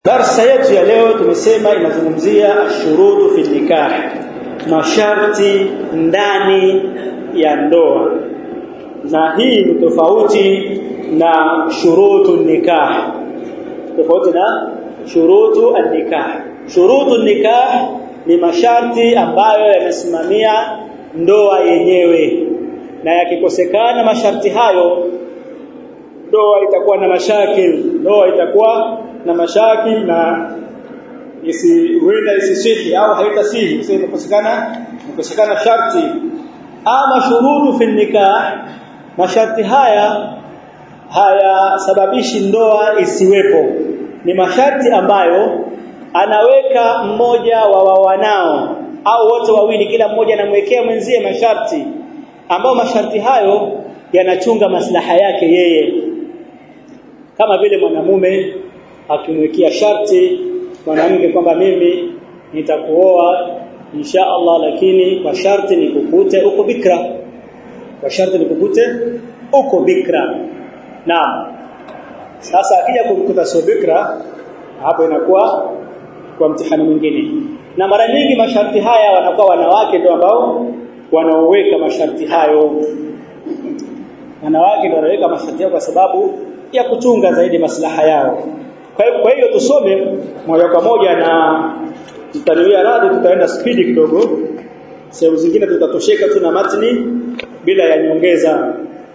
Darsa yetu ya leo tumesema inazungumzia ashurutu fi nikah, masharti ndani ya ndoa, na hii ni tofauti na shurutu nikah, tofauti na shurutu an-nikah. Shurutu nikah ni masharti ambayo yanasimamia ndoa yenyewe, na yakikosekana masharti hayo, ndoa itakuwa na mashakil, ndoa itakuwa na mashakil na isi huenda isisihi au haitasihi kwa sababu kukosekana kukosekana sharti ama shurutu fi nikah masharti haya hayasababishi ndoa isiwepo ni masharti ambayo anaweka mmoja wa wawanao au wote wawili kila mmoja anamwekea mwenzie masharti ambao masharti hayo yanachunga maslaha yake yeye kama vile mwanamume akimwekea sharti mwanamke kwamba mimi nitakuoa insha Allah lakini kwa sharti nikukute uko bikra kwa sharti nikukute uko bikra naam sasa akija kumkuta sio bikra hapo inakuwa kwa mtihani mwingine na mara nyingi masharti haya wanakuwa wanawake ndio ambao wanaoweka masharti hayo wanawake ndio wanaweka masharti yao kwa sababu ya kuchunga zaidi maslaha yao kwa hiyo tusome moja kwa moja na tutaniwia radhi tutaenda spidi kidogo sehemu zingine tutatosheka tu na matni bila ya nyongeza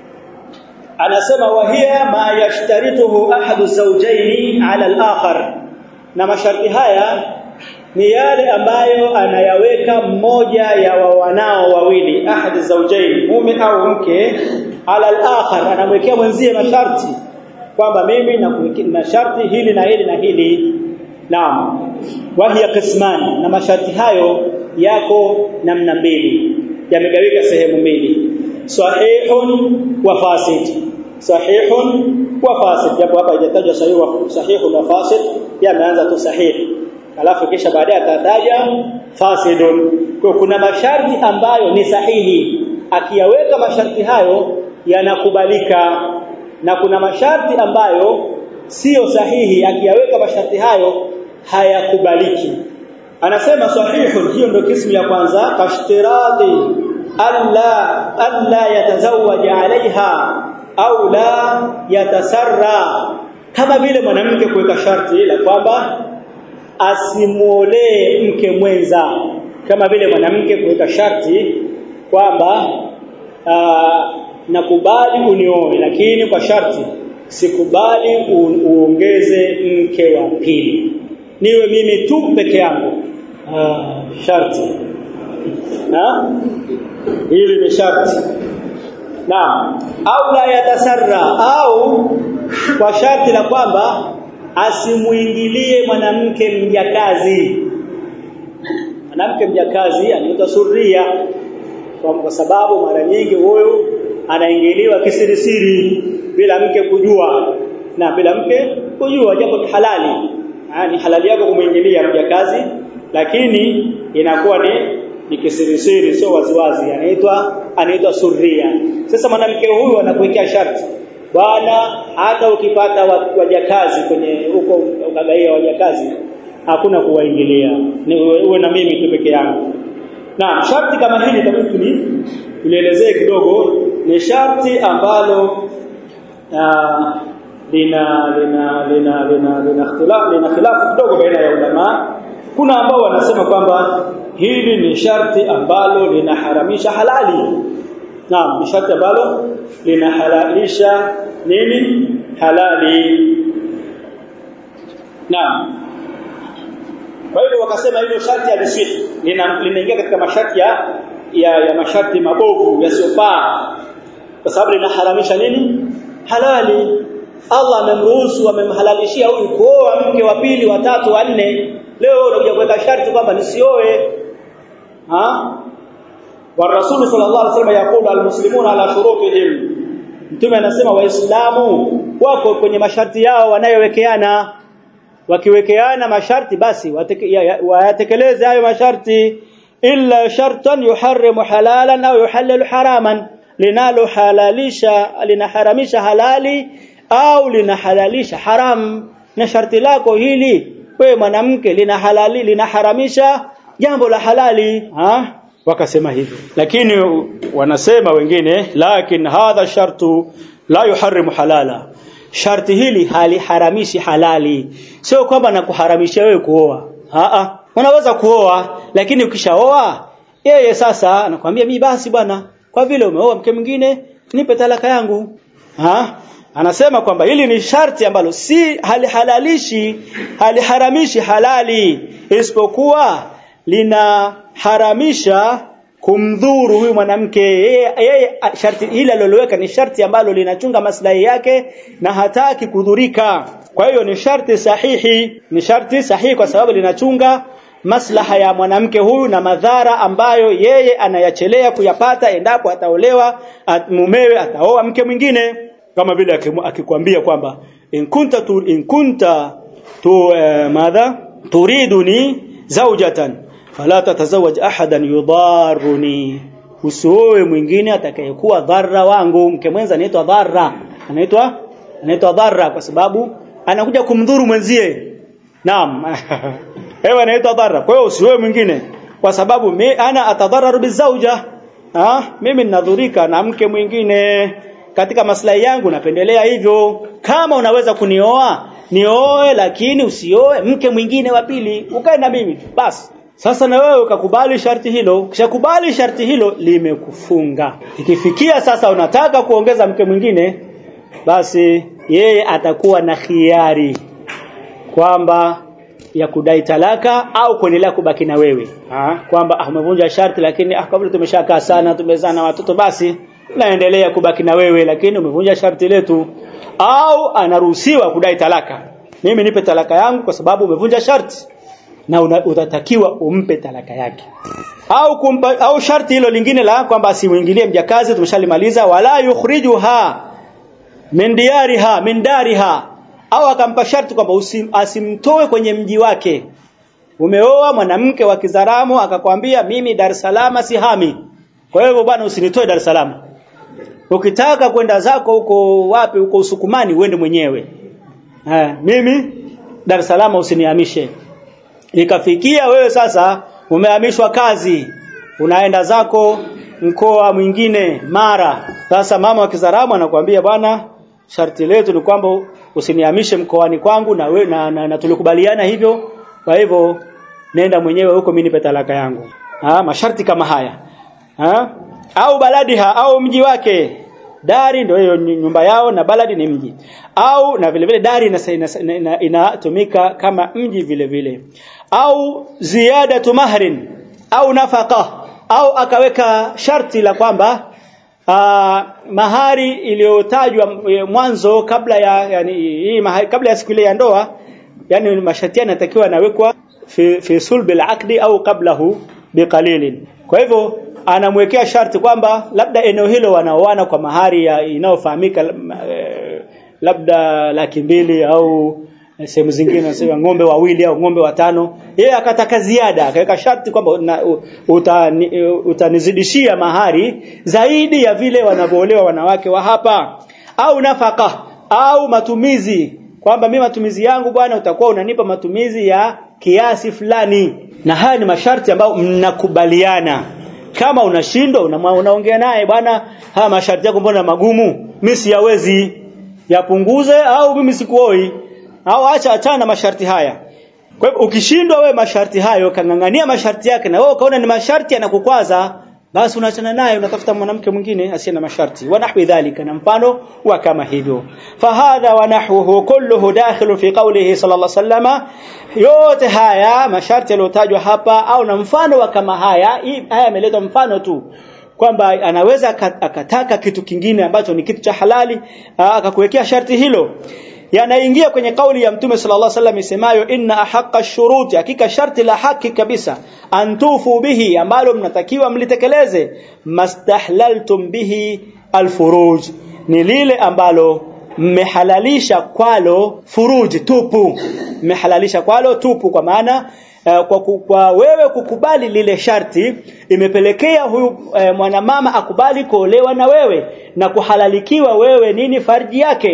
anasema wahia ma yashtarituhu ahadu zawjaini ala al-akhar na masharti haya ni yale ambayo anayaweka mmoja ya wawanao wawili ahadi zawjaini mume au mke ala al-akhar anamwekea mwenzie masharti kwamba mimi na sharti hili na hili na hili naam wahiya qisman na masharti hayo yako namna mbili yamegawika sehemu mbili sahihun wa fasid sahihun wa fasid japo hapa haijatajwa sahihu sahihun wa fasid yameanza tu sahihi alafu kisha baadaye atataja fasidun kwa kuna masharti ambayo ni sahihi akiyaweka masharti hayo yanakubalika na kuna masharti ambayo sio sahihi akiyaweka masharti hayo hayakubaliki anasema sahihun hiyo ndio kismu ya kwanza kashtirati alla alla yatazawaja alaiha au la yatasarra kama vile mwanamke kuweka sharti la kwamba asimuolee mke mwenza kama vile mwanamke kuweka sharti kwamba nakubali unioe lakini kwa sharti sikubali uongeze mke wa pili niwe mimi tu peke yangu ah sharti na hili ni sharti naam au la yatasarra au kwa sharti la kwamba asimuingilie mwanamke mjakazi mwanamke mjakazi anaitwa suria kwa sababu mara nyingi huyo anaingiliwa kisirisiri bila mke kujua na bila mke kujua japo ni halali ni halali yako kumuingilia mjakazi lakini inakuwa ni ni kisirisiri sio waziwazi anaitwa anaitwa suria sasa mwanamke huyu anakuwekea sharti bwana hata ukipata wajakazi kwenye huko ukagaia wajakazi hakuna kuwaingilia ni uwe na mimi tu peke yangu na sharti kama hili tabidi tulielezee kidogo ni sharti ambalo lina lina lina lina lina ikhtilaf lina khilafu kidogo baina ya ulama kuna ambao wanasema kwamba hili ni sharti ambalo linaharamisha halali naam ni sharti ambalo linahalalisha nini halali naam kwa hiyo wakasema hilo sharti aliswihi linaingia katika masharti ya ya, ya masharti mabovu yasiyofaa kwa sababu linaharamisha nini halali Allah amemruhusu amemhalalishia huyu kuoa mke wa pili wa tatu wa nne leo unakuja kuweka sharti kwamba nisioe ha wa rasul sallallahu alaihi wasallam yakulu almuslimuna ala shurutihim mtume anasema waislamu wako kwenye masharti yao wanayowekeana wakiwekeana masharti basi wayatekeleze hayo masharti illa shartan yuharrimu halalan au yuhallilu haraman linalo halalisha linaharamisha halali au linahalalisha haram na sharti lako hili wewe mwanamke lina halali linaharamisha jambo la halali ha wakasema hivyo lakini wanasema wengine lakin hadha shartu la yuharrimu halala sharti hili haliharamishi halali sio kwamba nakuharamisha wewe kuoa a unaweza kuoa lakini ukishaoa yeye sasa anakuambia mimi basi bwana kwa vile umeoa mke mwingine nipe talaka yangu ha anasema kwamba hili ni sharti ambalo si halihalalishi haliharamishi halali isipokuwa linaharamisha kumdhuru huyu mwanamke yeye sharti hili aliloweka ni sharti ambalo linachunga maslahi yake na hataki kudhurika kwa hiyo ni sharti sahihi ni sharti sahihi kwa sababu linachunga maslaha ya mwanamke huyu na madhara ambayo yeye anayachelea kuyapata endapo ataolewa at, mumewe ataoa mke mwingine kama vile akikwambia kwamba in kunta tu, in kunta tu eh, madha turiduni zawjatan fala tatazawaj ahadan yudarruni usioe mwingine atakayekuwa dharra wangu mke mwenza anaitwa dharra anaitwa anaitwa dharra kwa sababu anakuja kumdhuru mwenzie naam ewe anaitwa dharra kwa hiyo usioe mwingine kwa sababu mi, ana atadhararu bizauja ah mimi ninadhurika na mke mwingine katika maslahi yangu napendelea hivyo kama unaweza kunioa nioe lakini usioe mke mwingine wa pili ukae na mimi basi sasa na wewe ukakubali sharti hilo ukishakubali sharti hilo limekufunga ikifikia sasa unataka kuongeza mke mwingine basi yeye atakuwa na khiari kwamba ya kudai talaka au kuendelea kubaki na wewe ha? kwamba ah, umevunja sharti lakini ah, kabla tumeshakaa sana tumezaa na watoto basi naendelea kubaki na wewe lakini umevunja sharti letu au anaruhusiwa kudai talaka mimi nipe talaka yangu kwa sababu umevunja sharti na una, utatakiwa umpe talaka yake au kumpa, au sharti hilo lingine la kwamba asimuingilie mjakazi tumeshalimaliza wala yukhrijuha min diyariha min dariha au akampa sharti kwamba asimtoe kwenye mji wake umeoa mwanamke wa Kizaramo akakwambia mimi Dar es Salaam sihami kwa hivyo bwana usinitoe Dar es Salaam ukitaka kwenda zako huko wapi huko Usukumani uende mwenyewe ha, mimi Dar es Salaam usinihamishe ikafikia wewe sasa umehamishwa kazi unaenda zako mkoa mwingine Mara sasa mama wa Kizaramo anakuambia bwana sharti letu ni kwamba usinihamishe mkoani kwangu na, we, na, na, na tulikubaliana hivyo kwa hivyo nenda mwenyewe huko mimi nipe talaka yangu ha, masharti kama haya ha? au baladiha au mji wake dari ndio hiyo nyumba yao na baladi ni mji au na vile vile dari inatumika ina, ina kama mji vile vile au ziyadatu mahrin au nafaka au akaweka sharti la kwamba uh, mahari iliyotajwa mwanzo kabla ya yani hii mahari kabla ya siku ile ya ndoa yani masharti yanatakiwa yanawekwa fi, fi sulbi al-aqdi au qablahu biqalilin kwa hivyo anamwekea sharti kwamba labda eneo hilo wanaoana kwa mahari inayofahamika eh, labda laki mbili au sehemu zingine nasema ng'ombe wawili au ng'ombe watano yeye akataka ziada akaweka sharti kwamba utanizidishia uta mahari zaidi ya vile wanavyoolewa wanawake wa hapa au nafaka au matumizi kwamba mimi matumizi yangu bwana utakuwa unanipa matumizi ya kiasi fulani na haya ni masharti ambayo mnakubaliana kama unashindwa unaongea naye bwana haya masharti yako mbona magumu mimi siyawezi yapunguze au mimi sikuoi au acha achana na masharti haya kwa hivyo ukishindwa wewe masharti hayo kangangania masharti yake na wewe ukaona ni masharti yanakukwaza basi unaachana naye unatafuta mwanamke mwingine asiye na masharti wa nahwi dhalika na mfano wa kama hivyo fahadha wa nahwuhu kulluhu dakhilu fi qawlihi sallallahu sallama yote haya masharti yaliyotajwa hapa au na mfano wa kama haya hii haya yameletwa mfano tu kwamba anaweza akataka kitu kingine ambacho ni kitu cha halali akakuwekea sharti hilo yanaingia kwenye kauli ya mtume sallallahu alaihi wasallam isemayo inna ahaqqa shuruti hakika sharti la haki kabisa antufu bihi ambalo mnatakiwa mlitekeleze mastahlaltum bihi alfuruj ni lile ambalo mmehalalisha kwalo furuj tupu mmehalalisha kwalo tupu kwa maana uh, kwa, kwa wewe kukubali lile sharti imepelekea huyu uh, mwanamama akubali kuolewa na wewe na kuhalalikiwa wewe nini farji yake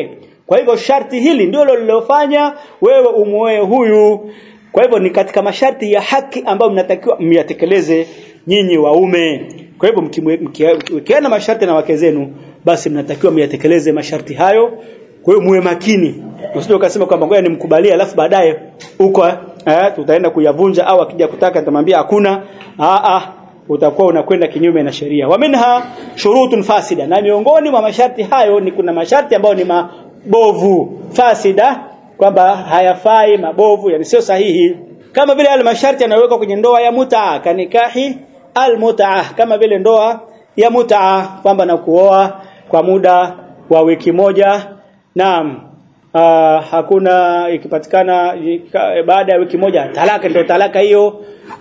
kwa hivyo sharti hili ndilo lilofanya wewe umuoe huyu kwa hivyo ni katika masharti ya haki ambayo mnatakiwa myatekeleze nyinyi waume kwa hivyo mkiwekeana masharti na wake zenu basi mnatakiwa myatekeleze masharti hayo kwa hiyo muwe makini usije ukasema kwamba ngoja nimkubalie alafu baadaye huko eh, tutaenda kuyavunja au akija kutaka nitamwambia hakuna a a utakuwa unakwenda kinyume na sheria wa minha shurutun fasida na miongoni mwa masharti hayo ni kuna masharti ambayo ni mabovu fasida kwamba hayafai mabovu yani sio sahihi kama vile yale masharti yanayowekwa kwenye ndoa ya mutaa kanikahi almutaa kama vile ndoa ya mutaa kwamba na kuoa kwa muda wa wiki moja naam uh, hakuna ikipatikana baada ya wiki moja talaka ndio talaka hiyo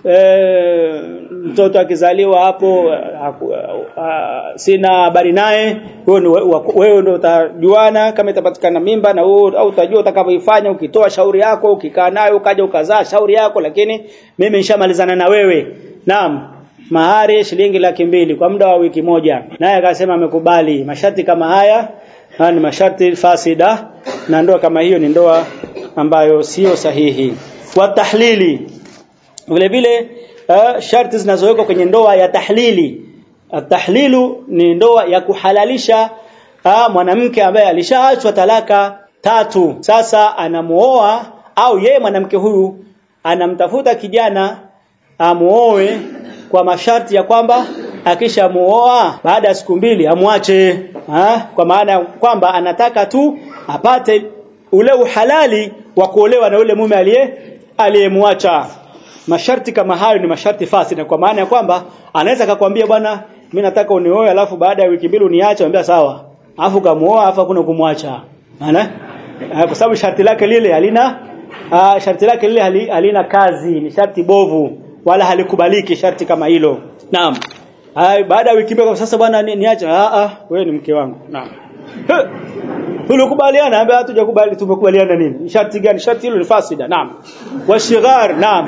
e, mtoto akizaliwa hapo uh, uh, sina habari naye wewe ndio utajuana kama itapatikana mimba na wewe au utajua utakavyoifanya ukitoa shauri yako ukikaa nayo ukaja ukazaa shauri yako lakini mimi nishamalizana na wewe naam mahari shilingi laki mbili kwa muda wa wiki moja naye akasema amekubali masharti kama haya haya ni masharti fasida na ndoa kama hiyo ni ndoa ambayo sio sahihi wa tahlili vile vile uh, sharti zinazowekwa kwenye ndoa ya tahlili atahlilu ni ndoa ya kuhalalisha uh, mwanamke ambaye alishaachwa talaka tatu sasa anamuoa au yeye mwanamke huyu anamtafuta kijana amuoe kwa masharti ya kwamba akishamuoa baada ya siku mbili amwache ha? kwa maana kwamba anataka tu apate ule uhalali wa kuolewa na ule mume aliye aliyemwacha masharti kama hayo ni masharti fasida kwa maana ya kwamba anaweza akakwambia bwana mimi nataka unioe alafu baada ya wiki mbili uniache anambia sawa alafu kamuoa alafu hakuna kumwacha maana kwa sababu sharti lake lile halina uh, sharti lake lile halina kazi ni sharti bovu wala halikubaliki sharti kama hilo naam Hai, baada ya wiki mbili sasa bwana niache a a wewe ni mke wangu naam tulikubaliana ambaye hatujakubali tumekubaliana nini sharti gani sharti hilo ni fasida naam wa shighar naam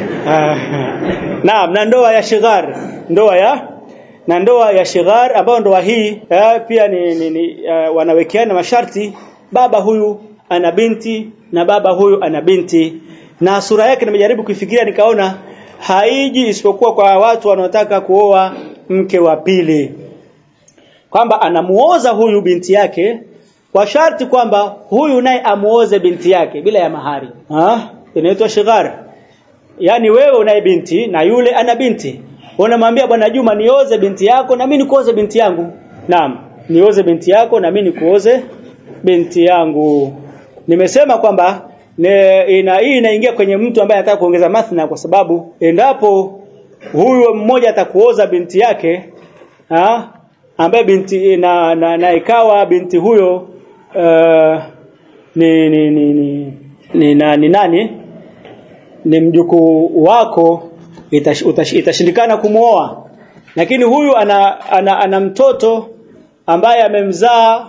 naam na ndoa ya shighar ndoa ya na ndoa ya shighar ambayo ndoa hii eh, pia ni, ni, ni uh, wanawekeana masharti baba huyu ana binti na baba huyu ana binti na sura yake nimejaribu kuifikiria nikaona haiji isipokuwa kwa watu wanaotaka kuoa mke wa pili kwamba anamuoza huyu binti yake kwa sharti kwamba huyu naye amuoze binti yake bila ya mahari ah inaitwa shighar yani wewe unaye binti na yule ana binti unamwambia bwana Juma nioze binti yako na mimi nikuoze binti yangu naam nioze binti yako na mimi nikuoze binti yangu nimesema kwamba ne, ina hii inaingia kwenye mtu ambaye anataka kuongeza mathna kwa sababu endapo huyu mmoja atakuoza binti yake ha, ambaye binti na, na, na ikawa binti huyo uh, ni ni ni ni, ni, na, ni nani ni mjukuu wako itash, utash, itashindikana kumuoa lakini huyu ana, ana, ana mtoto ambaye amemzaa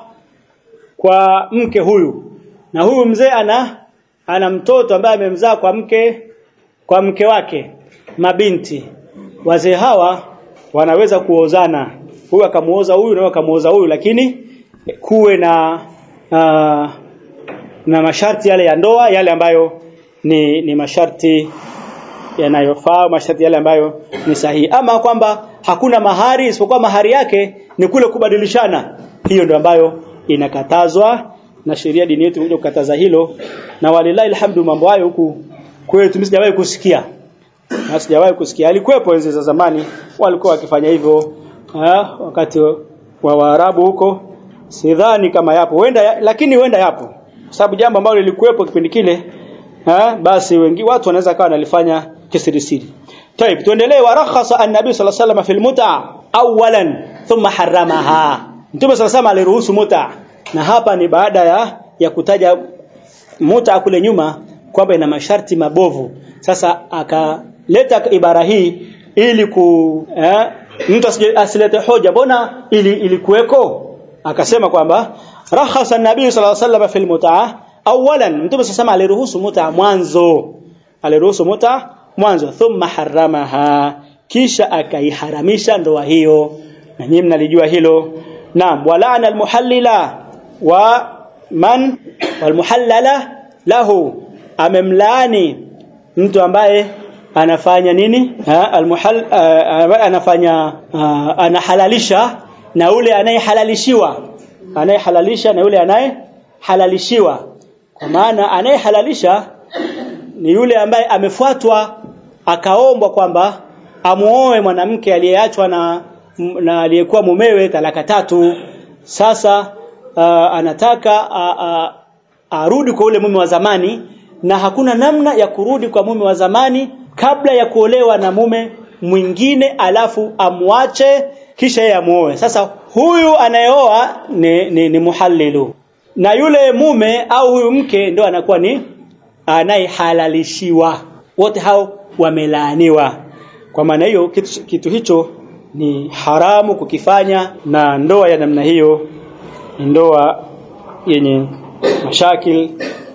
kwa mke huyu na huyu mzee ana ana mtoto ambaye amemzaa kwa mke kwa mke wake mabinti wazee hawa wanaweza kuozana huyu akamuoza huyu na akamuoza huyu lakini kuwe na uh, na masharti yale ya ndoa yale ambayo ni ni masharti yanayofaa masharti yale ambayo ni sahihi ama kwamba hakuna mahari isipokuwa mahari yake ni kule kubadilishana hiyo ndio ambayo inakatazwa na sheria dini yetu imekuja kukataza hilo na walilahi alhamdu mambo hayo huku kwetu msijawahi kusikia na sijawahi kusikia alikuwepo enzi za zamani walikuwa wakifanya hivyo wakati wa Waarabu huko sidhani kama yapo huenda lakini huenda yapo sababu jambo ambalo lilikuwepo kipindi kile ha, basi wengi watu wanaweza kawa wanalifanya kisirisiri طيب tuendelee warakhasa an-nabi sallallahu alayhi wasallam fil mut'a awalan thumma haramaha mtume sallallahu alayhi aliruhusu mut'a na hapa ni baada ya ya kutaja mut'a kule nyuma kwamba ina masharti mabovu sasa akaleta ibara hii ili ku eh, mtu asilete hoja mbona ili ilikuweko akasema kwamba rakhasa an-nabi sallallahu alayhi wasallam fil mut'a awalan mtume sasa aliruhusu mut'a mwanzo aliruhusu mut'a mwanzo thumma haramaha kisha akaiharamisha ndoa hiyo na nyinyi mnalijua hilo naam walana almuhallila wa man walmuhallala lahu amemlaani mtu ambaye anafanya nini ha, almuhal uh, anafanya uh, anahalalisha na ule anayehalalishiwa anayehalalisha na yule anayehalalishiwa kwa maana anayehalalisha ni yule ambaye amefuatwa akaombwa kwamba amuoe mwanamke aliyeachwa na na aliyekuwa mumewe talaka tatu sasa uh, anataka uh, uh, arudi kwa ule mume wa zamani na hakuna namna ya kurudi kwa mume wa zamani kabla ya kuolewa na mume mwingine alafu amwache kisha yeye amuoe sasa huyu anayeoa ni, ni, ni muhallilu na yule mume au huyu mke ndo anakuwa ni anayehalalishiwa wote hao wamelaaniwa kwa maana hiyo kitu, kitu hicho ni haramu kukifanya na ndoa ya namna hiyo ni ndoa yenye mashakil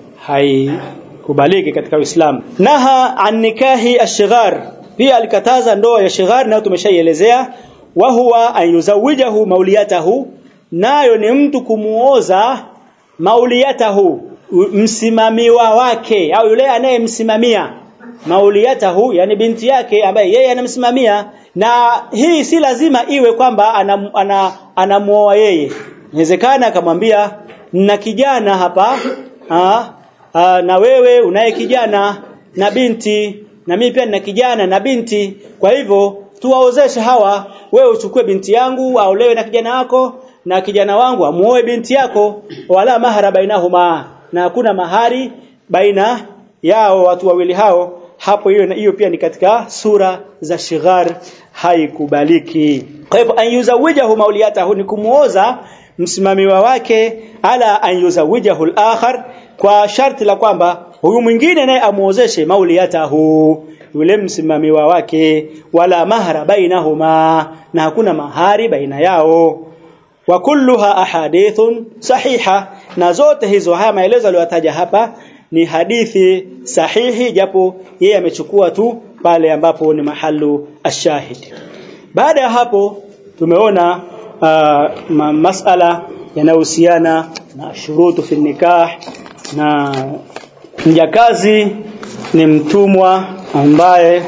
haikubaliki katika Uislamu naha an nikahi ashighar pia alikataza ndoa ya shighar nayo tumeshaielezea wa huwa an yuzawijahu mauliyatahu nayo ni mtu kumuoza mauliyatahu msimamiwa wake au yule anayemsimamia mauliyatahu yani binti yake ambaye yeye anamsimamia na hii si lazima iwe kwamba anamuoa ana, ana yeye inawezekana akamwambia na kijana hapa ha, ha, na wewe unaye kijana na binti na mimi pia nina kijana na binti kwa hivyo tuwaozeshe hawa wewe uchukue binti yangu aolewe na kijana wako na kijana wangu amuoe binti yako wala mahara bainahuma na hakuna mahari baina yao watu wawili hao hapo hiyo hiyo pia ni katika sura za shighar haikubaliki kwa hivyo an yuzawijahu mauliyatahu ni kumuoza msimamiwa wake ala an yuzawijahu al-akhar kwa sharti la kwamba huyu mwingine naye amuozeshe mauliyatahu yule msimamiwa wake wala mahara bainahuma na hakuna mahari baina yao wa kulluha ahadithun sahiha na zote hizo haya maelezo aliyotaja hapa ni hadithi sahihi japo yeye amechukua tu pale ambapo ni mahalu ashahid baada ya hapo tumeona uh, ma masala yanayohusiana na shurutu fi nikah na mjakazi ni mtumwa ambaye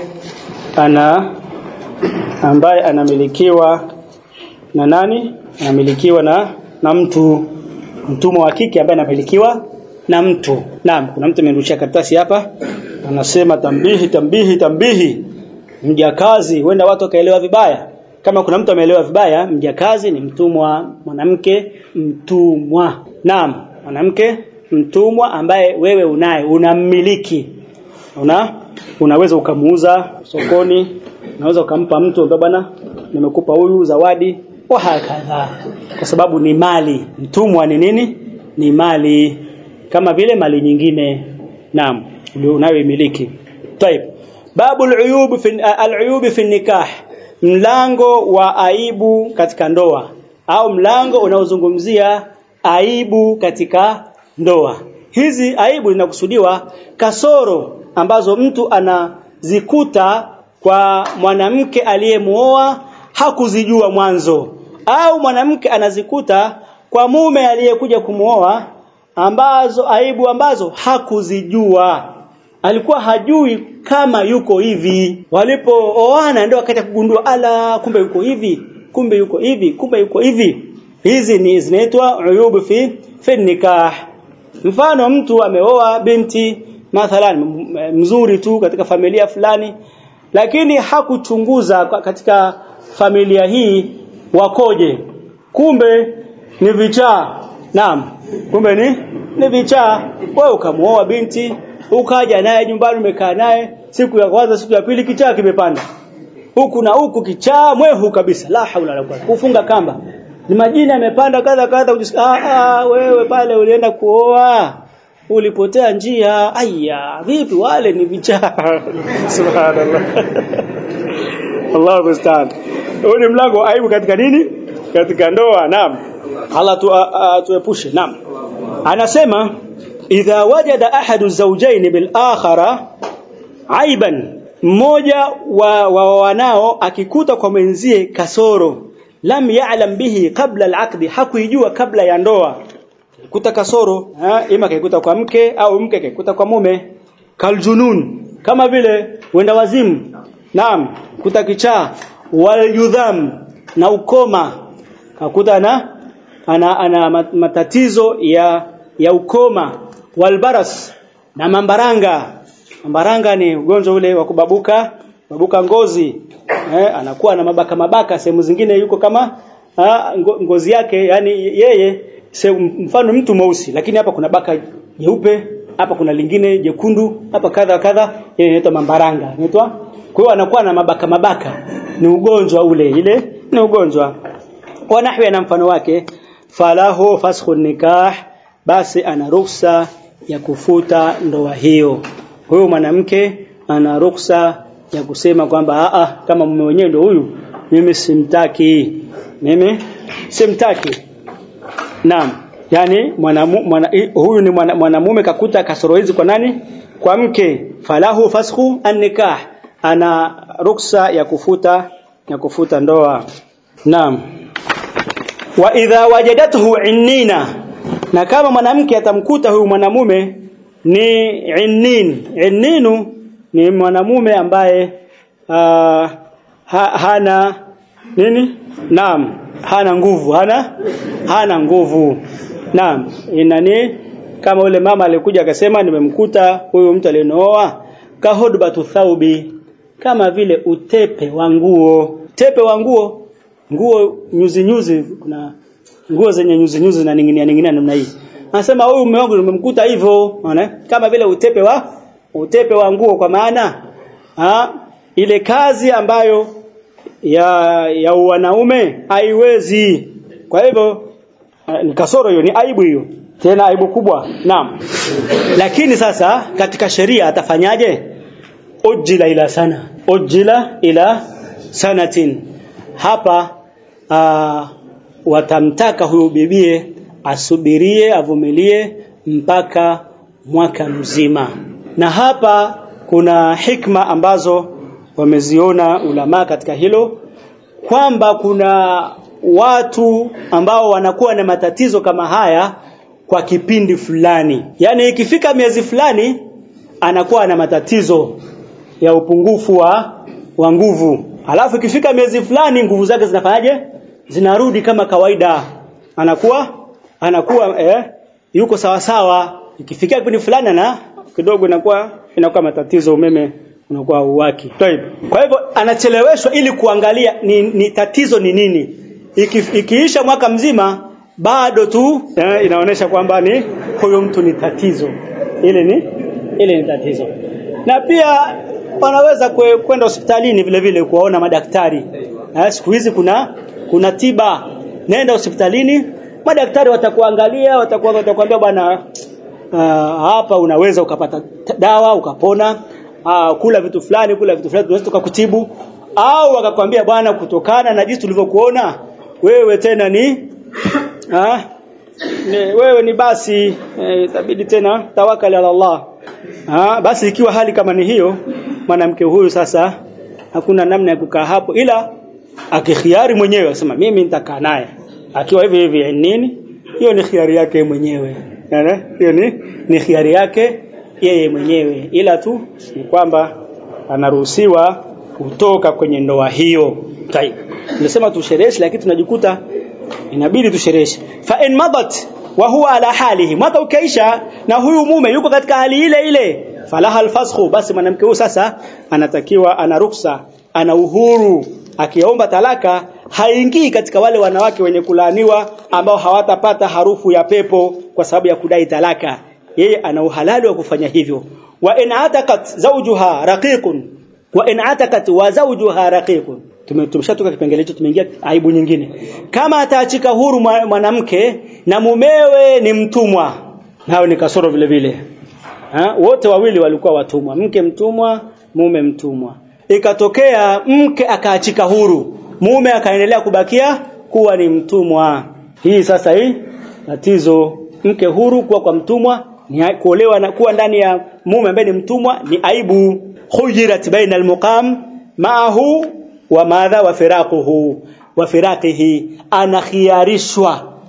ana ambaye anamilikiwa na nani anamilikiwa na na mtu mtumwa wa kike ambaye anamilikiwa na mtu naam kuna mtu amerushia karatasi hapa anasema tambihi tambihi tambihi mjakazi huenda watu wakaelewa vibaya kama kuna mtu ameelewa vibaya mjakazi ni mtumwa mwanamke mtumwa naam mwanamke mtumwa ambaye wewe unaye unammiliki una unaweza ukamuuza sokoni unaweza ukampa mtu ambaye bwana nimekupa huyu zawadi wa hakadha kwa sababu ni mali mtumwa ni nini ni mali kama vile mali nyingine naam unayoimiliki طيب babu al-uyub fi al-uyub fi nikah mlango wa aibu katika ndoa au mlango unaozungumzia aibu katika ndoa hizi aibu zinakusudiwa kasoro ambazo mtu anazikuta kwa mwanamke aliyemuoa hakuzijua mwanzo au mwanamke anazikuta kwa mume aliyekuja kumuoa ambazo aibu ambazo hakuzijua alikuwa hajui kama yuko hivi walipooana ndio akaja kugundua ala kumbe yuko hivi kumbe yuko hivi kumbe yuko hivi hizi ni zinaitwa uyubu fi fi nikah mfano mtu ameoa binti mathalan mzuri tu katika familia fulani lakini hakuchunguza katika familia hii wakoje kumbe ni vichaa naam kumbe ni ni vichaa wewe ukamuoa binti ukaja naye nyumbani umekaa naye siku ya kwanza siku ya pili kichaa kimepanda huku na huku kichaa mwehu kabisa la haula wala quwwata kufunga kamba ni majina yamepanda kadha kadha ah, ah wewe pale ulienda kuoa ulipotea njia aya vipi wale ni vichaa subhanallah Allah musta'an huu ni mlango aibu katika nini katika ndoa naam Allah tu, tuepushe naam anasema idha wajada ahadu zawjayn bil akhara aiban mmoja wa, wa wanao akikuta kwa mwenzie kasoro lam ya'lam bihi qabla al-aqd hakuijua kabla ya ndoa kuta kasoro ha? ima kaikuta kwa mke au mke kaikuta kwa mume kaljunun kama vile wenda wazimu naam kuta kichaa walyudham na ukoma kakuta na ana, ana matatizo ya ya ukoma walbaras na mambaranga mambaranga ni ugonjwa ule wa kubabuka babuka ngozi eh, anakuwa na mabaka mabaka sehemu zingine yuko kama ha, ngozi yake yani yeye se, mfano mtu mweusi lakini hapa kuna baka jeupe hapa kuna lingine jekundu hapa kadha kadha ile inaitwa mambaranga inaitwa kwa hiyo anakuwa na mabaka mabaka ni ugonjwa ule ile ni ugonjwa wa nahwi na mfano wake falahu faskhun nikah basi ana ruksa ya kufuta ndoa hiyo huyo mwanamke ana ruksa ya kusema kwamba a kama mume wenyewe ndio huyu mimi simtaki mimi simtaki naam yani mwanamu, mwana, huyu ni mwanamume mwana kakuta kasoro hizi kwa nani kwa mke falahu faskhu an-nikah ana ruksa ya kufuta ya kufuta ndoa naam wa idha wajadathu innina na kama mwanamke atamkuta huyu mwanamume ni innin inninu ni mwanamume ambaye uh, ha, hana nini naam hana nguvu hana hana nguvu naam inani kama ule mama alikuja akasema nimemkuta huyu mtu aliyenooa kahudbatu thaubi kama vile utepe wa nguo tepe wa nguo nguo nyuzi nyuzi kuna nguo zenye nyuzi nyuzi na ninginia ninginia namna hii anasema huyu mume wangu nimemkuta hivyo unaona kama vile utepe wa utepe wa nguo kwa maana ha, ile kazi ambayo ya ya wanaume haiwezi kwa hivyo ni kasoro hiyo ni aibu hiyo tena aibu kubwa naam lakini sasa katika sheria atafanyaje ujila ila sana ujila ila sanatin hapa aa, watamtaka huyu bibie asubirie avumilie mpaka mwaka mzima na hapa kuna hikma ambazo wameziona ulama katika hilo kwamba kuna watu ambao wanakuwa na matatizo kama haya kwa kipindi fulani yani ikifika miezi fulani anakuwa na matatizo ya upungufu wa wa nguvu alafu ikifika miezi fulani nguvu zake zinafanyaje zinarudi kama kawaida anakuwa anakuwa eh, yuko sawa sawa ikifikia kipindi fulani na kidogo inakuwa inakuwa matatizo umeme unakuwa uwaki kwa hivyo anacheleweshwa ili kuangalia ni, ni tatizo ni nini Iki, ikiisha mwaka mzima bado tu eh, inaonyesha kwamba ni huyo mtu ni tatizo ile ni ile ni tatizo na pia wanaweza kwenda hospitalini vile vile kuwaona madaktari eh, siku hizi kuna kuna tiba nenda hospitalini madaktari watakuangalia watakuwa watakwambia bwana uh, hapa unaweza ukapata dawa ukapona uh, kula vitu fulani kula vitu fulani tunaweza tukakutibu au wakakwambia bwana kutokana na jinsi tulivyokuona wewe tena ni ah ni, wewe ni basi itabidi e, tena tawakali ala Allah ah basi ikiwa hali kama ni hiyo mwanamke huyu sasa hakuna namna ya kukaa hapo ila akikhiari mwenyewe asema mimi nitakaa naye akiwa hivi hivi nini hiyo ni khiari yake mwenyewe hiyo ni ni khiari yake yeye mwenyewe ila tu ni kwamba anaruhusiwa kutoka kwenye ndoa hiyo tai tunasema tushereheshe lakini tunajikuta inabidi tushereheshe fa in madat wa huwa ala halihi mwaka ukaisha na huyu mume yuko katika hali ile ile falaha alfasxu basi mwanamke huyu sasa anatakiwa ana ruksa ana uhuru akiomba talaka haingii katika wale wanawake wenye kulaaniwa ambao hawatapata harufu ya pepo kwa sababu ya kudai talaka yeye ana uhalali wa kufanya hivyo wa in atakat zawjuha raqiqun wa in atakat wa zawjuha raqiqun tumeshatoka kipengele hicho tumeingia aibu nyingine kama ataachika huru mwanamke na mumewe ni mtumwa nao ni kasoro vile vile ha? wote wawili walikuwa watumwa mke mtumwa mume mtumwa ikatokea mke akaachika huru mume akaendelea kubakia kuwa ni mtumwa hii sasa hii tatizo mke huru kuwa kwa mtumwa ni kuolewa na kuwa ndani ya mume ambaye ni mtumwa ni aibu khujirat baina almuqam ma'ahu wa madha wa firaquhu wa firaqihi anakhiarishwa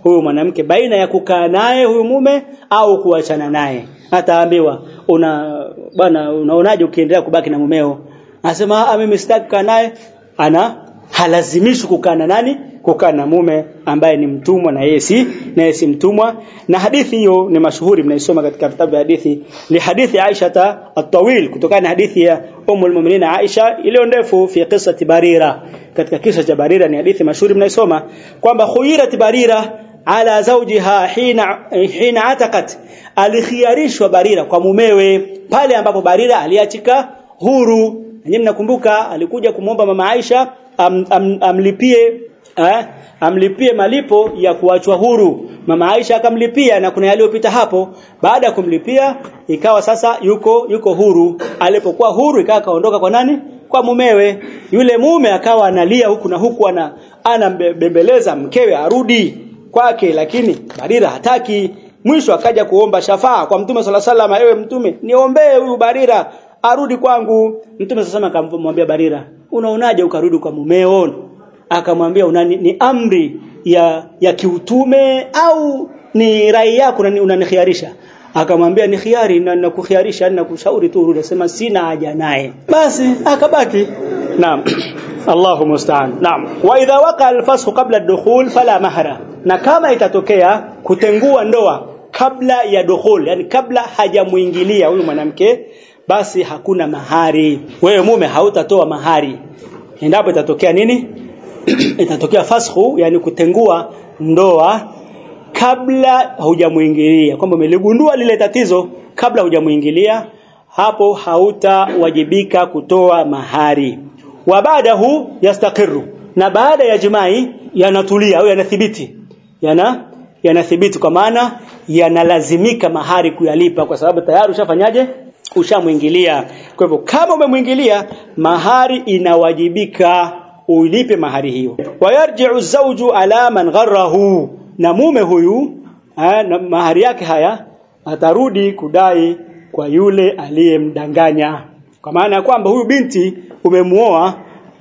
huyu mwanamke baina ya kukaa naye huyu mume au kuachana naye ataambiwa una bwana unaonaje ukiendelea kubaki na mumeo anasema ah mimi sitaki kukaa naye ana halazimishi kukaa na nani kukaa na mume ambaye ni mtumwa na yeye si na yeye si mtumwa na hadithi hiyo ni mashuhuri mnaisoma katika vitabu vya hadithi ni hadithi Aisha at-tawil kutokana na hadithi ya Ummul Mu'minin Aisha iliyo ndefu fi qissati Barira katika kisa cha Barira ni hadithi mashuhuri mnaisoma kwamba khuyirat Barira ala zawjiha hina hina ataqat alikhiarishwa Barira kwa mumewe pale ambapo Barira aliachika huru nyinyi mnakumbuka alikuja kumwomba mama Aisha am, am, amlipie eh, amlipie malipo ya kuachwa huru mama Aisha akamlipia na kuna yaliyopita hapo baada ya kumlipia ikawa sasa yuko yuko huru alipokuwa huru ikawa kaondoka kwa nani kwa mumewe yule mume akawa analia huku na huku ana anambembeleza mkewe arudi kwake lakini Barira hataki mwisho akaja kuomba shafaa kwa mtume sala salama ewe mtume niombee huyu Barira arudi kwangu mtume sasa akamwambia Barira unaonaje ukarudi kwa mumeo akamwambia unani ni amri ya ya kiutume au ni rai yako unanikhiarisha akamwambia ni khiari na nakukhiarisha na kushauri tu urudi sema sina haja naye basi akabaki naam Allahu musta'an naam wa idha waqa al-fasl qabla ad-dukhul fala mahra na kama itatokea kutengua ndoa kabla ya dukhul yani kabla hajamuingilia huyu mwanamke basi hakuna mahari wewe mume hautatoa mahari endapo itatokea nini itatokea fashu yani kutengua ndoa kabla hujamuingilia kwamba umeligundua lile tatizo kabla hujamuingilia hapo hautawajibika kutoa mahari wa baadahu yastaqiru na baada ya jimai yanatulia au yanathibiti yana yanathibiti kwa maana yanalazimika mahari kuyalipa kwa sababu tayari ushafanyaje ushamuingilia kwa hivyo kama umemuingilia mahari inawajibika ulipe mahari hiyo wayarji'u zawju ala man gharrahu na mume huyu ha, na mahari yake haya atarudi kudai kwa yule aliyemdanganya kwa maana ya kwamba huyu binti umemuoa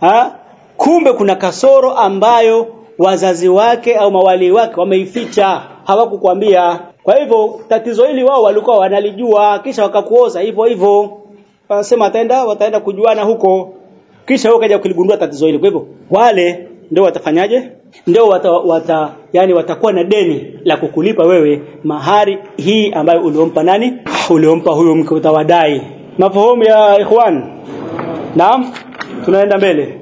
kumbe kuna kasoro ambayo wazazi wake au mawali wake wameificha hawakukwambia kwa hivyo tatizo hili wao walikuwa wanalijua kisha wakakuoza hivyo hivyo wanasema wataenda wataenda kujuana huko kisha wewe kaja kuligundua tatizo hili kwa hivyo wale ndio watafanyaje ndio wata, wata yani watakuwa na deni la kukulipa wewe mahari hii ambayo uliompa nani uliompa huyo mke utawadai mafahamu ya ikhwan naam tunaenda mbele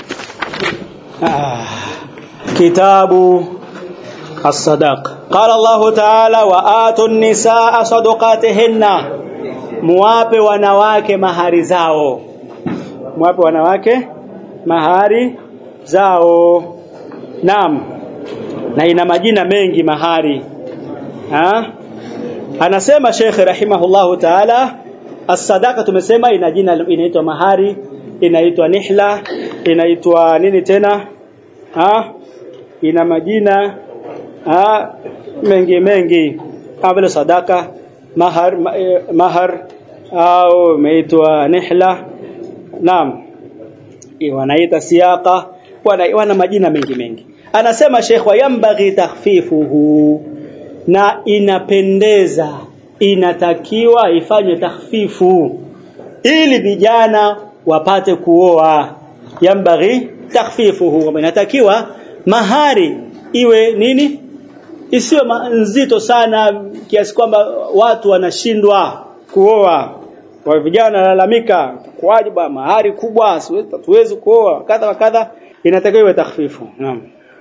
ah, kitabu الصداق قال الله تعالى وآتوا النساء صدقاتهن muwape wanawake mahari zao muwape wanawake mahari zao naam na ina majina mengi mahari ha? anasema Sheikh rahimahullahu ta'ala as-sadaqa tumesema ina jina inaitwa mahari inaitwa nihla inaitwa nini tena ha? ina majina ha? mengi mengi kama vile sadaka mahar mahar au imeitwa nihla naam wanaita siyaqa wana, wana majina mengi mengi anasema Sheikh wayambaghi takhfifuhu na inapendeza inatakiwa ifanye takhfifu ili vijana wapate kuoa yambaghi takhfifuhu inatakiwa mahari iwe nini isiwe nzito sana kiasi kwamba watu wanashindwa kuoa kwa vijana wanalalamika kwaje ba mahari kubwa siwezi kuoa kadha wa kadha inatakiwa iwe takhfifu naam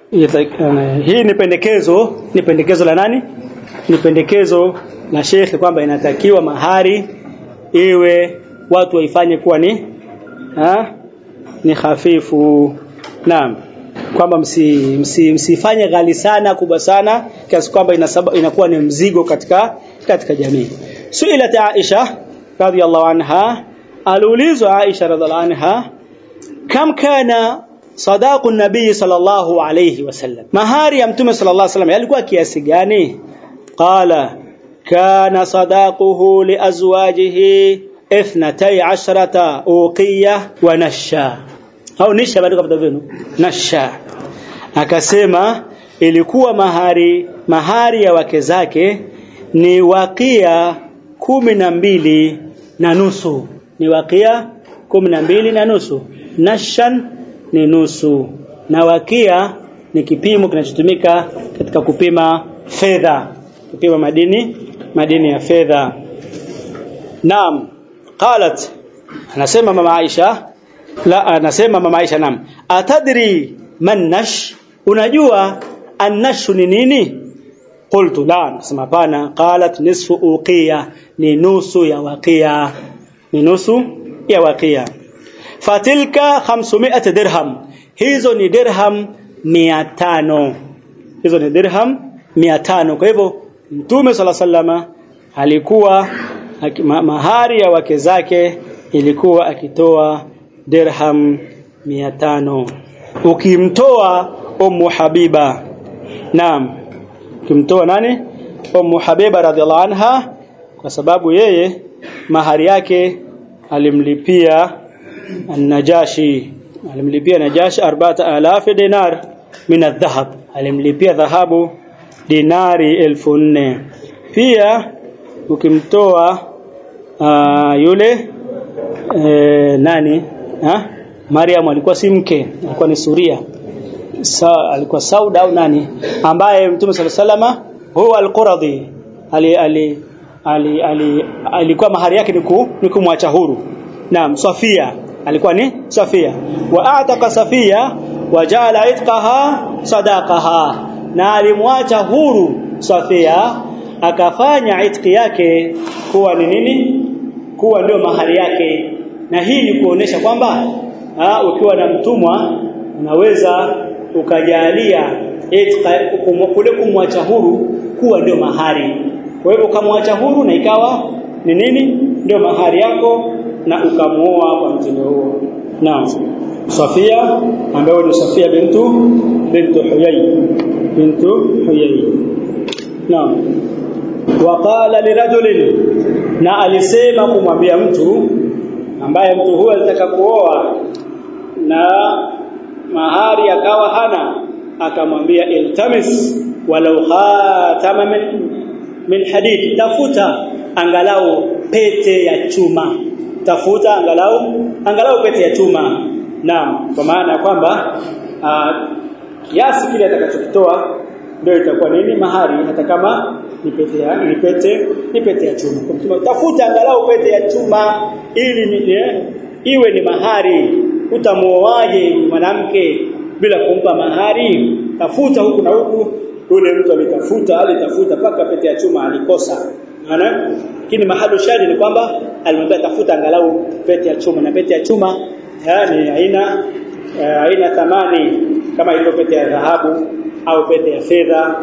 hii ni pendekezo ni pendekezo la nani ni pendekezo la shekhi kwamba inatakiwa mahari iwe watu waifanye kuwa ni ha? ni hafifu naam kwamba msi, msi, msifanye ghali sana kubwa sana kiasi kwamba inakuwa ni mzigo katika katika jamii suilat Aisha radhiallahu anha aliulizwa Aisha radhiallahu anha kam kana sadaqu nabii sallallahu alayhi wasallam mahari ya mtume sallallahu alayhi wasallam yalikuwa kiasi gani qala kana sadaquhu liazwajihi ithnatay ashrata uqiya wa nasha au nisha bado kabla vinu nasha akasema ilikuwa mahari mahari ya wake zake ni wakia kumi na mbili na nusu ni wakia kumi na mbili na nusu nashan ni nusu na wakia ni kipimo kinachotumika katika kupima fedha kupima madini madini ya fedha naam qalat anasema mama Aisha la anasema mama Aisha naam atadri man nash unajua annashu ni nini qultu la nasema hapana qalat nisfu uqiya ni nusu ya waqiya ni nusu ya waqiya fatilka 500 dirham hizo ni dirham 500 hizo ni dirham 500 kwa hivyo mtume sala sallama alikuwa mahari ya wake zake ilikuwa akitoa dirham 500 ukimtoa ummu habiba naam ukimtoa nani ummu habiba radhiallahu anha kwa sababu yeye mahari yake alimlipia an-najashi alimlipia najashi 4000 dinar min adh-dhahab alimlipia dhahabu dinari elfu nne pia ukimtoa uh, yule e, nani ha? Mariam alikuwa si mke alikuwa ni Suria Sa, alikuwa Sauda au nani ambaye Mtume صلى الله huwa al-Quradhi ali, ali, ali, ali, alikuwa mahari yake ni kumwacha huru naam Safia alikuwa ni Safia wa ataka Safia wajala itqaha sadaqaha na alimwacha huru Safia akafanya itqi yake kuwa ni nini kuwa ndio mahari yake na hii ni kuonesha kwamba ukiwa na mtumwa unaweza ukajalia kule kumwacha huru kuwa ndio mahari kwa hivyo ukamwacha huru na ikawa ni nini ndio mahari yako na ukamuoa kwa mtindo huo naam Safia ambaye ni Safia bintu bintu Huyay bintu Huyay naam waqala lirajulin na alisema kumwambia mtu ambaye mtu huyo alitaka kuoa na mahari akawa hana akamwambia iltamis walau khatama min, min hadid tafuta angalau pete ya chuma tafuta angalau angalau pete ya chuma naam kwa maana kwamba kiasi kile atakachokitoa ndio itakuwa nini mahari hata kama ni pete ya ni pete ni pete ya chuma kwa tafuta angalau pete ya chuma ili ni, iwe ni mahari utamuoaje mwanamke bila kumpa mahari tafuta huku na huku yule mtu alitafuta alitafuta paka pete ya chuma alikosa maana lakini mahali shadi ni kwamba alimwambia tafuta angalau pete ya chuma na pete ya chuma yani haina haina thamani kama ile pete ya dhahabu au pete ya fedha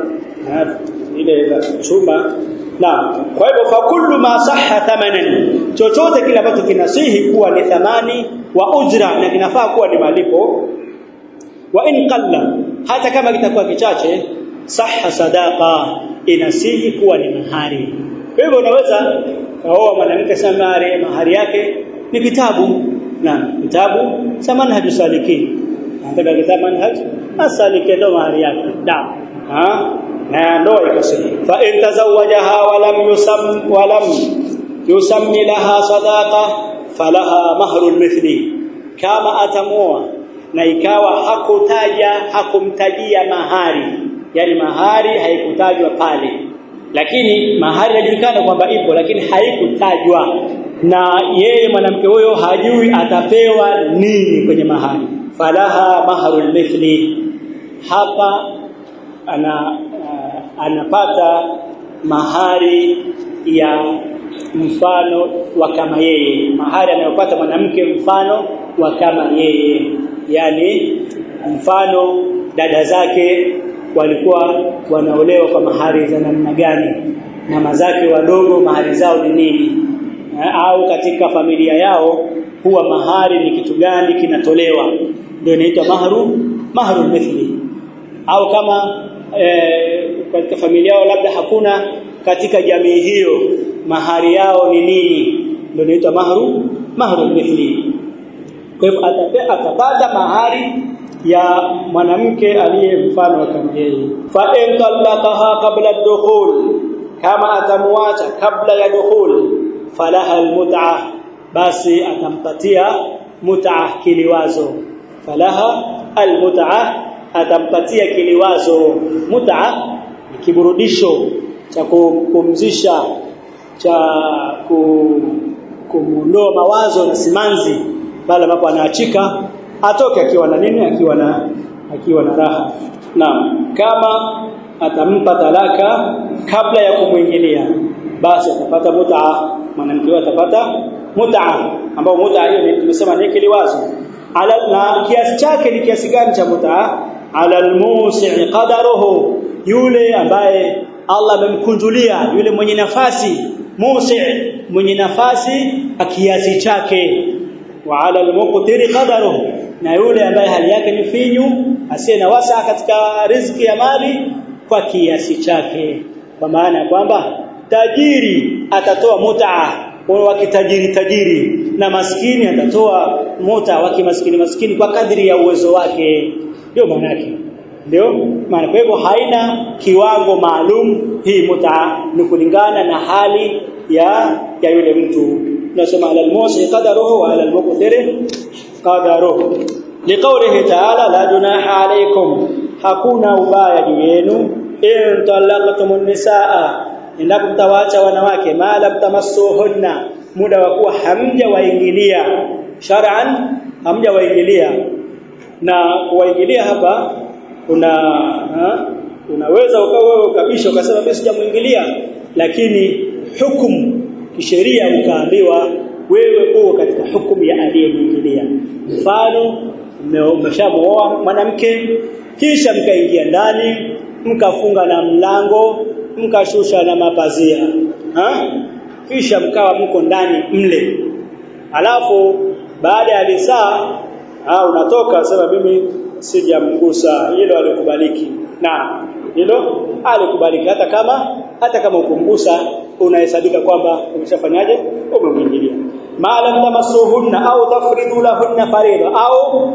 ile chuma na kwa hivyo fa kullu ma sahha thamanan chochote kile ambacho kinasihi kuwa ni thamani wa ujra na kinafaa kuwa ni malipo wa in qalla hata kama kitakuwa kichache sahha sadaqa inasihi kuwa ni mahari kwa hivyo unaweza kaoa mwanamke samari mahari yake ni kitabu na kitabu cha manhaj salikin nataka kitabu manhaj asalikin ndo mahari yake da ha na ndoa ikasema fa in tazawajaha wa lam yusam wa lam yusammi laha sadaqa falaha mahrul mithli kama atamuoa na ikawa hakutaja hakumtajia mahari yani mahari haikutajwa pale lakini mahari inajulikana kwamba ipo lakini haikutajwa na yeye mwanamke huyo hajui atapewa nini kwenye mahari falaha mahrul mithli hapa ana uh, anapata mahari ya mfano wa kama yeye mahari anayopata mwanamke mfano wa kama yeye yani mfano dada zake walikuwa wanaolewa kwa mahari za namna gani mama zake wadogo mahari zao ni nini au katika familia yao huwa mahari ni kitu gani kinatolewa ndio inaitwa mahru mahru mithli au kama e, katika familia yao labda hakuna katika jamii hiyo mahari yao ni nini ndio inaitwa mahru mahru mithli kwa hivyo atapata mahari ya mwanamke aliye mfano kama yeye fa in talaqaha qabla ad-dukhul kama atamwacha kabla ya dukhul falaha al-mut'ah basi atampatia mut'ah kiliwazo falaha al-mut'ah atampatia kiliwazo mut'ah ni kiburudisho cha kupumzisha cha kumuondoa mawazo na simanzi pale ambapo anaachika atoke akiwa na nini akiwa na akiwa na raha naam kama atampa talaka kabla ya kumwingilia basi atapata mut'a mwanamke huyo atapata mut'a ambao mut'a hiyo tumesema ni kiliwazo ala na kiasi chake ni kiasi gani cha mut'a ala almusi' qadaruhu yule ambaye Allah amemkunjulia yule mwenye nafasi musi' mwenye nafasi kiasi chake wa ala almuqtiri qadaruhu na yule ambaye hali yake ni finyu asiye na wasa katika riziki ya mali kwa kiasi chake kwa maana ya kwamba tajiri atatoa mutaa wa kitajiri tajiri na maskini atatoa muta wa kimaskini maskini kwa kadri ya uwezo wake ndio maana yake ndio maana kwa hivyo haina kiwango maalum hii muta ni kulingana na hali ya ya yule mtu tunasema ala almusi qadaruhu wa ala almuqtir qadaruhu liqawlihi ta'ala la junaha alaykum hakuna ubaya juu yenu in talaqtumun nisaa endapo mtawaacha wanawake mala mtamassuhunna muda wa kuwa hamja waingilia shar'an hamja waingilia na kuwaingilia hapa una ha? unaweza ukawa wewe kabisa ukasema mimi sijamuingilia lakini hukumu kisheria ukaambiwa wewe uko katika hukumu ya aliyemuingilia mfano umeshamuoa mwanamke kisha mkaingia ndani mkafunga na mlango mkashusha na mapazia ha? kisha mkawa mko ndani mle alafu baada ya lisaa unatoka sema mimi sijamgusa hilo alikubaliki na hilo alikubaliki hata kama hata kama ukumgusa unahesabika kwamba umeshafanyaje umemwingilia maalam tamassuhunna au tafridu lahunna farida au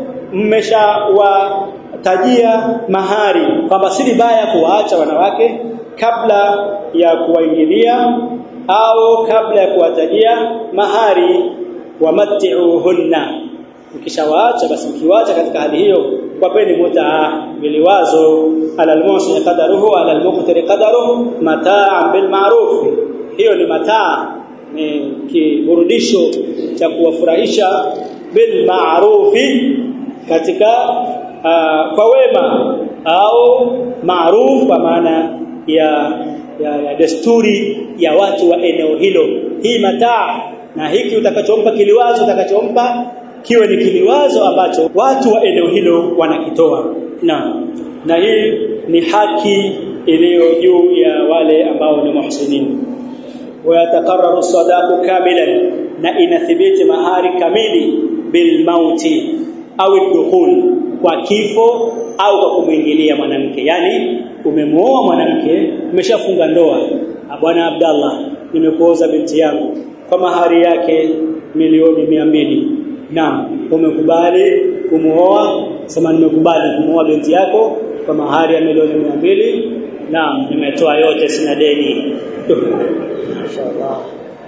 mmeshawatajia mahari kwamba si vibaya kuwaacha wanawake kabla ya kuwaingilia au kabla ya kuwatajia mahari wamatti'uhunna ukishawaacha basi ukiwaacha katika hali hiyo kwapeni mutaa biliwazo ala almusi qadaruhu ala almuqtir qadaruhu mataa bil ma'ruf hiyo ni mataa ni kiburudisho cha kuwafurahisha bil ma'rufi katika uh, kwa wema au maruf kwa maana ya, ya, ya desturi ya watu wa eneo hilo hii mataa na hiki utakachompa kiliwazo utakachompa kiwe ni kiliwazo ambacho watu wa eneo hilo wanakitoa na na hii ni haki iliyo juu ya wale ambao ni muhsinin ويتقرر الصداق كاملا na inathibiti mahari kamili bil mauti au dukhul kwa kifo au kwa kumwingilia mwanamke yani umemuoa mwanamke umeshafunga ndoa bwana Abdallah nimekuoza binti yangu kwa mahari yake milioni mia mbili naam umekubali kumuoa sema nimekubali kumuoa binti yako kwa mahari ya milioni mia mbili naam nimetoa yote sina deni Inshallah.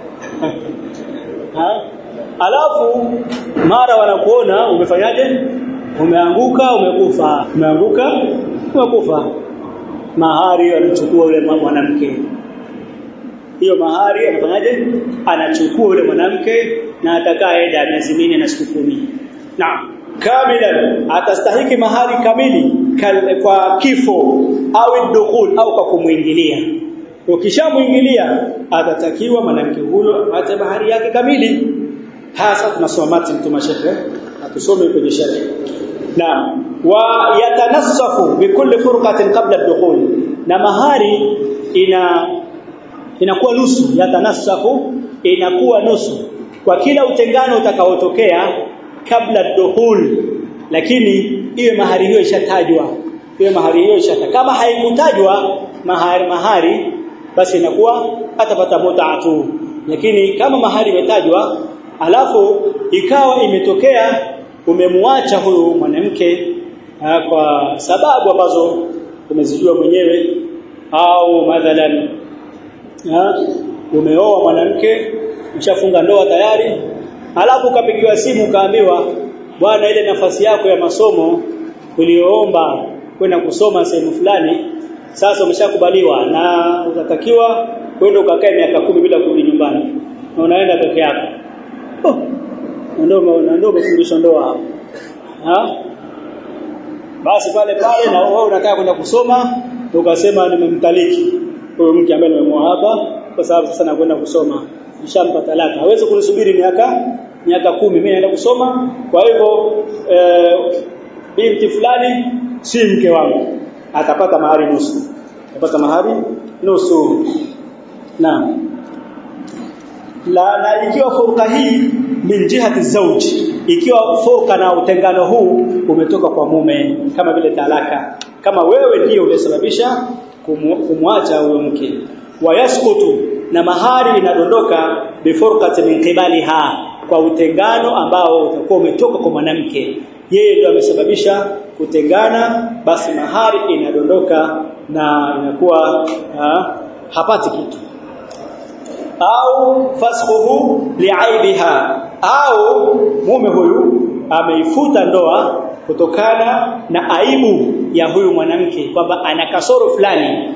ha? Alafu mara wanakuona umefanyaje? Umeanguka, umekufa. Umeanguka, umekufa. Mahari anachukua yule mwanamke. Hiyo mahari anafanyaje? Anachukua yule mwanamke na atakaa eda miezi minne na siku kumi. Naam. Kamilan atastahiki mahari kamili kal, kwa kifo au dukhul au kwa kumwingilia ukishamuingilia atatakiwa mwanamke huyo apate bahari yake kamili hasa tunasoma mati mtuma shekhe atusome kwenye shekhe naam wa yatanassafu bikulli furqatin qabla ad-dukhul na mahari ina inakuwa nusu yatanassafu inakuwa nusu kwa kila utengano utakaotokea kabla ad-dukhul lakini iwe mahari hiyo ishatajwa iwe mahari hiyo ishatajwa kama haikutajwa mahari mahari basi inakuwa atapata mutaa tu lakini kama mahali imetajwa alafu ikawa imetokea umemwacha huyu mwanamke ha, kwa sababu ambazo umezijua mwenyewe au mathalan umeoa mwanamke ushafunga ndoa tayari alafu ukapigiwa simu ukaambiwa bwana ile nafasi yako ya masomo uliyoomba kwenda kusoma sehemu fulani sasa umeshakubaliwa na utatakiwa kwenda ukakae miaka kumi bila kurudi nyumbani na unaenda peke yako oh ndio ndio umefundishwa ndoa hapo ha basi pale pale na wewe unataka kwenda kusoma ukasema nimemtaliki huyo mke ambaye nimemwoa hapa kwa sababu sasa nakwenda kusoma nishampa talaka hawezi kunisubiri miaka miaka kumi mimi naenda kusoma kwa hivyo e, binti fulani si mke wangu atapata mahari nusu atapata mahari nusu naam la na ikiwa furqa hii min jihati zawji ikiwa furqa na utengano huu umetoka kwa mume kama vile talaka kama wewe ndiyo ulisababisha kumwacha huyo mke wayaskutu na mahari inadondoka bifurqati min qibaliha kwa utengano ambao utakuwa umetoka kwa mwanamke yeye ndio amesababisha kutengana basi mahari inadondoka na inakuwa ha, hapati kitu au fasquhu li'aibiha au mume huyu ameifuta ndoa kutokana na aibu ya huyu mwanamke kwamba ana kasoro fulani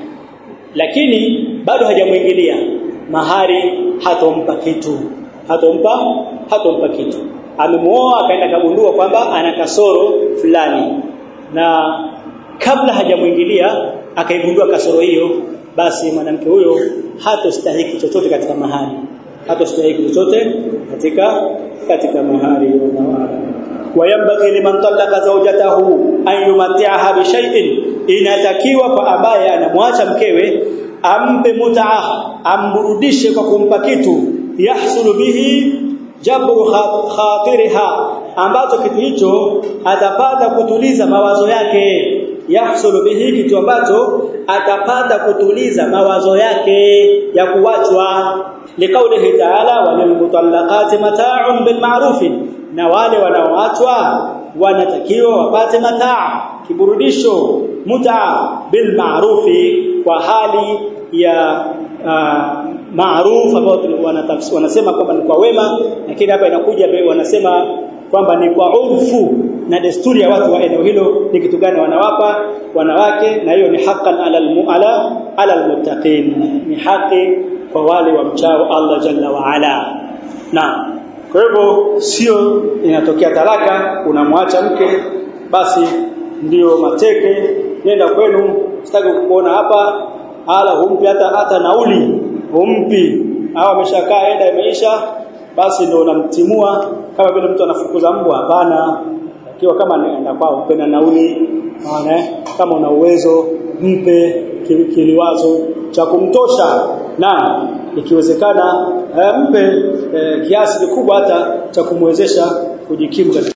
lakini bado hajamuingilia mahari hatompa kitu hatompa hatompa kitu amemuoa akaenda kagundua kwamba ana kasoro fulani na kabla hajamuingilia akaigundua kasoro hiyo basi mwanamke huyo hatostahiki chochote katika mahari hatostahiki chochote katika katika mahari wayambaghi liman talaqa zawjatahu an yumati'aha bi shay'in inatakiwa kwa ambaye anamwacha mkewe ampe mut'a amburudishe kwa kumpa kitu yahsulu bihi jabru khatiriha ambacho kitu hicho atapata kutuliza mawazo yake yahsulu bihi kitu ambacho atapata kutuliza mawazo yake ya kuachwa liqaulihi ta'ala walilmutallaqati mata'un bilma'ruf na wale wanaoachwa wanatakiwa wapate mataa kiburudisho muta bil ma'rufi kwa hali ya uh, maarufu ambao wanasema kwamba ni kwa wema lakini hapa inakuja wanasema kwamba ni kwa urfu na desturi ya watu wa eneo hilo ni kitu gani wanawapa wanawake na hiyo ni haqqan ala almu'ala ala almuttaqin ni haki kwa wale wa mchao Allah jalla wa ala na kwa hivyo sio inatokea talaka unamwacha mke basi ndio mateke nenda kwenu sitaki kukuona hapa hala humpi hata hata nauli humpi au ameshakaa enda imeisha basi ndio unamtimua kama vile mtu anafukuza mbwa hapana akiwa kama anaenda kwao mpe na nauli unaona kama una uwezo mpe kiliwazo cha kumtosha na ikiwezekana mpe eh, kiasi kikubwa hata cha kumwezesha kujikimu